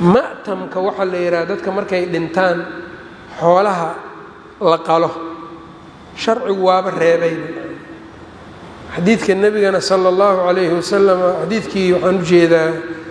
ma'tamka waxaa la yidhaha dadka markay dhintaan xoolaha la qalo sharcigu waaba reebay xadiidka nebigana sala allahu calayhi wasalam xadiidkii waxaan u jeedaa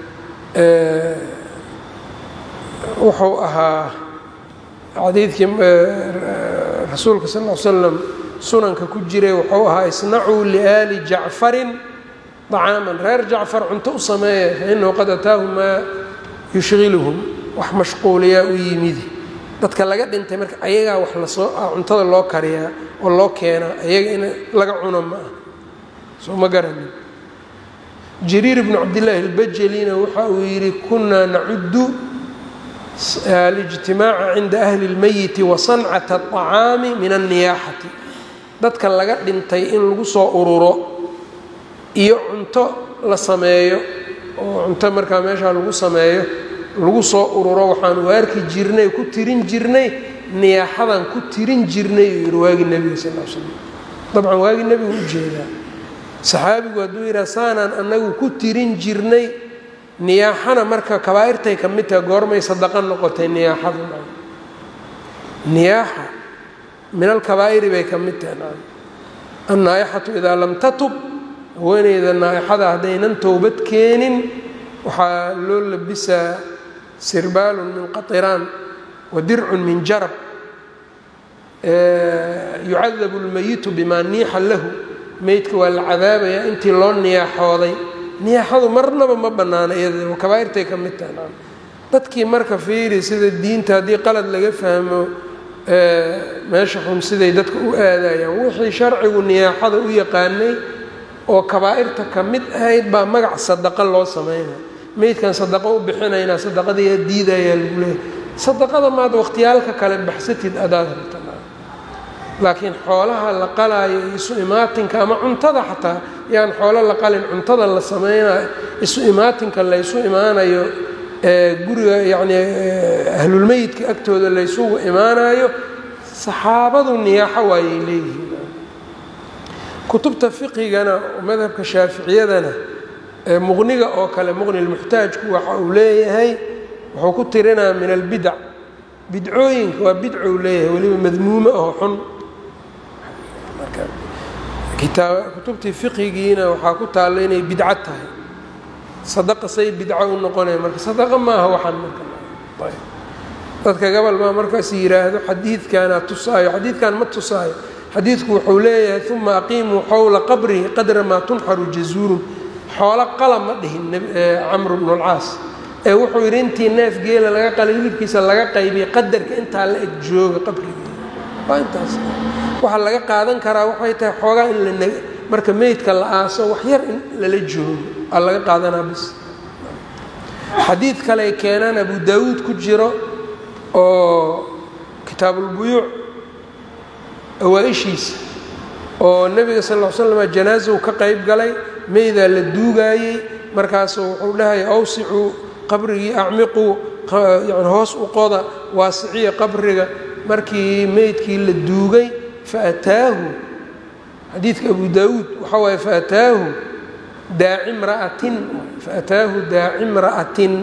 wuxuu ahaa xadiidkii rasuulka sal l slam sunanka ku jiray wuxuu ahaa isnacuu liaali jacfarin طacaaman reer jacfar cunto u sameeya fainahu qad ataahu maa yushqiluhum wax mashquuliyaa u yimidi dadka laga dhintay marka ayagaa wax lasoo cuntada loo kariyaa oo loo keenaa ayaga in laga cuno ma ah soo ma garanin jariir bnu cabdillaahi اlbajelina waxa uu yidhi kunaa nacudu alijtimaaca cinda ahli اlmeyiti wa sancata الطacaami min الniyaaxati dadka laga dhintay in lagu soo ururo iyo cunto la sameeyo oo cunto markaa meeshaa lagu sameeyo lagu soo ururo waxaan u arki jirnay ku tirin jirnay niyaaxadan ku tirin jirnay uu yidhi waagii nebiga sal l slam dabcan waagii nebigu u jeedaa saxaabigu hadduu yidhaha saanaan annagu ku tirin jirnay niyaaxana marka kabaa'irtay ka mid taha goormay sadaqa noqotay niyaaxadu niyaaxa min alkabaa'iri bay ka mid tahay annaaixatu idaa lam tatub haweeneyda naaixada haddaynan towbad keenin waxaa loo labisaa sirbaalun min qatiraan wa dircun min jarab yucadabu lmayitu bimaa niixa lahu meydka waa la cadaabayaa intii loo niyaaxooday niyaaxadu marnaba ma bannaana iyada kabaa'irtay ka mid tahay dadkii marka fiiri sida diinta haddii qalad laga fahmo meesha xun siday dadka u aadayaan wixii sharcigu niyaaxada u yaqaanay oo kabaa'irta ka mid ahayd baa magac sadaqa loo sameynaya meydkan sadaqo u bixinaynaa sadaqadayaa diidayaa lagu leeyahy sadaqada maad waqhtiyaalka kale baxsatid adaad rabta laakiin xoolaha la qalaayo isu imaatinka ama cuntada xataa yaan xoolo la qalin cuntada la sameynayo isu imaatinka laysu imaanayo guriga yacni ahlulmeyidka agtooda laysugu imaanayo saxaabadu niyaaxo waayay leeyihiin kutubta fiqigana madhabka shaaficiyadana muqniga oo kale muqni lmuxtaajku waxa uu leeyahay wuxuu ku tirinaa min albidac bidcooyinka waa bidcou leeyahay weliba madmuumo oo xun kutubtii fiqigiina waxaa ku taalla inay bidco tahay sadaqa say bidco u noqonaya marka sadaqa maaha waxaan marka dadka gobol baa markaas yidhaahdo xadiidkaana tusaayo xadiidkan ma tusaayo xadiidku wuxuu leeyahay uma aqiimuu xowla qabrihi qadra maa tunxaru jazuurun xoolo qala ma dhihin camru bnu lcaas ee wuxuu yidhi intii neef geela laga qalay hilibkiisa laga qaybiyay qadarka intaa la eg jooga qabriga waa intaas waxaa laga qaadan karaa waxay tahay xoogaa in la marka meydka la aaso wax yar in lala joogo aa laga qaadanaa bis xadiid kale keenaan abu daawuud ku jiro oo kitaabulbuyuuc awaa-ishiisa oo nebiga sal ll l slam janaasahu ka qayb galay meydaa la duugaayey markaasuu wuxuu dhahaya awsicuu qabrigii acmiquu yani hoos u qoda waasiciya qabriga markii meydkii la duugay faataahu xadiidka abu daawuud waxaa waaye faataahu daaci mra'atin faataahu daaci mra'atin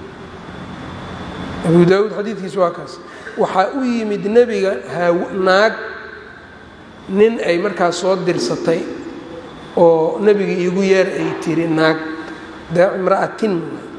abu daawuud xadiidkiisa waa kaas waxaa u yimid nebiga naag nin ay markaas soo dirsatay oo nebiga iigu yeer ay tiri naag daaci mra'atin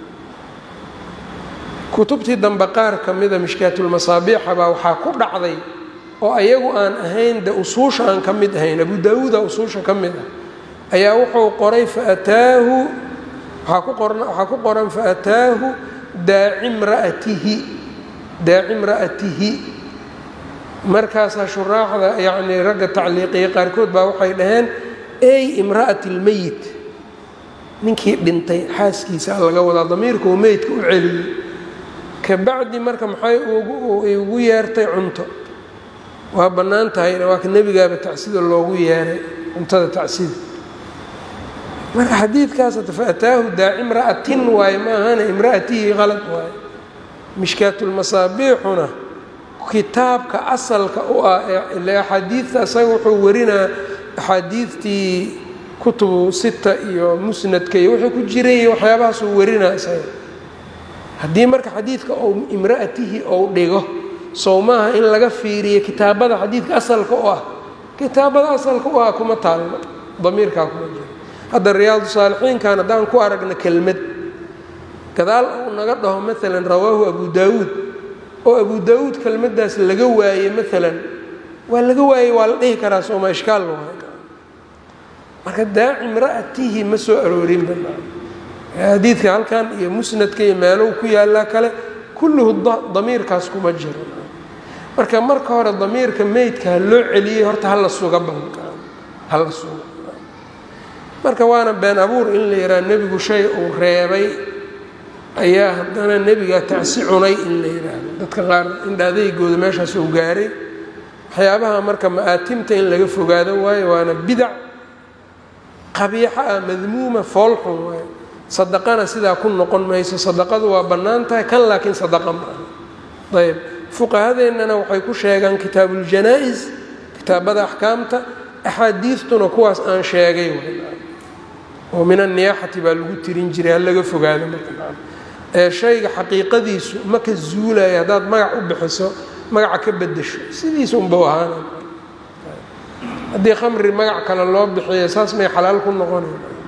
kutubtii dambe qaar ka mida mishkaatulmasaabiixa baa waxaa ku dhacday oo ayagu aan ahayn de usuusha aan ka mid ahayn abu daawuuda usuusha ka mid ah ayaa wuxuu qoray faataahu waaa ku qoran waxaa ku qoran faataahu daaci mra'atihi daaci mra'atihi markaasaa shuraaxda yacnii ragga tacliiqiya qaarkood baa waxay dhaheen ey imra'ati lmeyit ninkii dhintay xaaskiisa laga wadaa damiirka uu meydka u celiyey kabacdi marka maxay ugu yeertay cunto waa bannaan tahay waa ka nebigaaba tacsida loogu yeeray cuntada tacsida marka xadiidkaas faataahu daaci imra'atin waaye ma ahana imra'atihi qalad waaye mishkaatulmasaabiixuna kitaabka asalka u ah ile axaadiidta asaga wuxuu warinaa axaadiidtii kutubu sita iyo musnadka iyo wuxuu ku jiray waxyaabahaasuu warinaa isaga haddii marka xadiidka ou imra'atihi ou dhigo sow maaha in laga fiiriyo kitaabada xadiidka asalka u ah kitaabada asalka u ah kuma taalno damiirkaa kuma jiro hadda riyaadu saalixiinkan haddaan ku aragna kelmad gadaal uu naga dhaho maalan rawaahu abu daawuud oo abu daawuud kelmaddaas laga waaye maalan waa laga waayey waa la dhihi karaa sooma ishkaal waay marka daaci imra'atihi ma soo aroorin banaa xadiidka halkan iyo musnadka iyo meelow ku yaallaa kale kulluhu damiirkaas kuma jiro marka marka hore damiirka meydka ha loo celiyey horta hala suga banka hala suga marka waana been abuur in la yidhaha nebigu shay uu reebay ayaa haddana nebiga tacsi cunay in la yidhaahdo dadka qaar indhaadeygooda meeshaas uu gaaray waxyaabaha marka ma'aatimta in laga fogaado waayo waana bidac qabiixo ah madmuuma foolxun waayo sadaqana sidaa ku noqon mayso sadaqadu waa bannaan tahay kan laakiin sadaqa ma aha ayb fuqahadeennana waxay ku sheegaan kitaabuuljanaa-is kitaabada axkaamta axaadiistuna kuwaas aan sheegay oo min anniyaaxati baa lagu tirin jiray ha laga fogaado marka ee shayga xaqiiqadiisu ma ka zuulaya haddaad magac u bixiso magaca ka bedesho sidiisa unbau ahaana haddii khamri magac kale loo bixiyo saas may xalaal ku noqonayna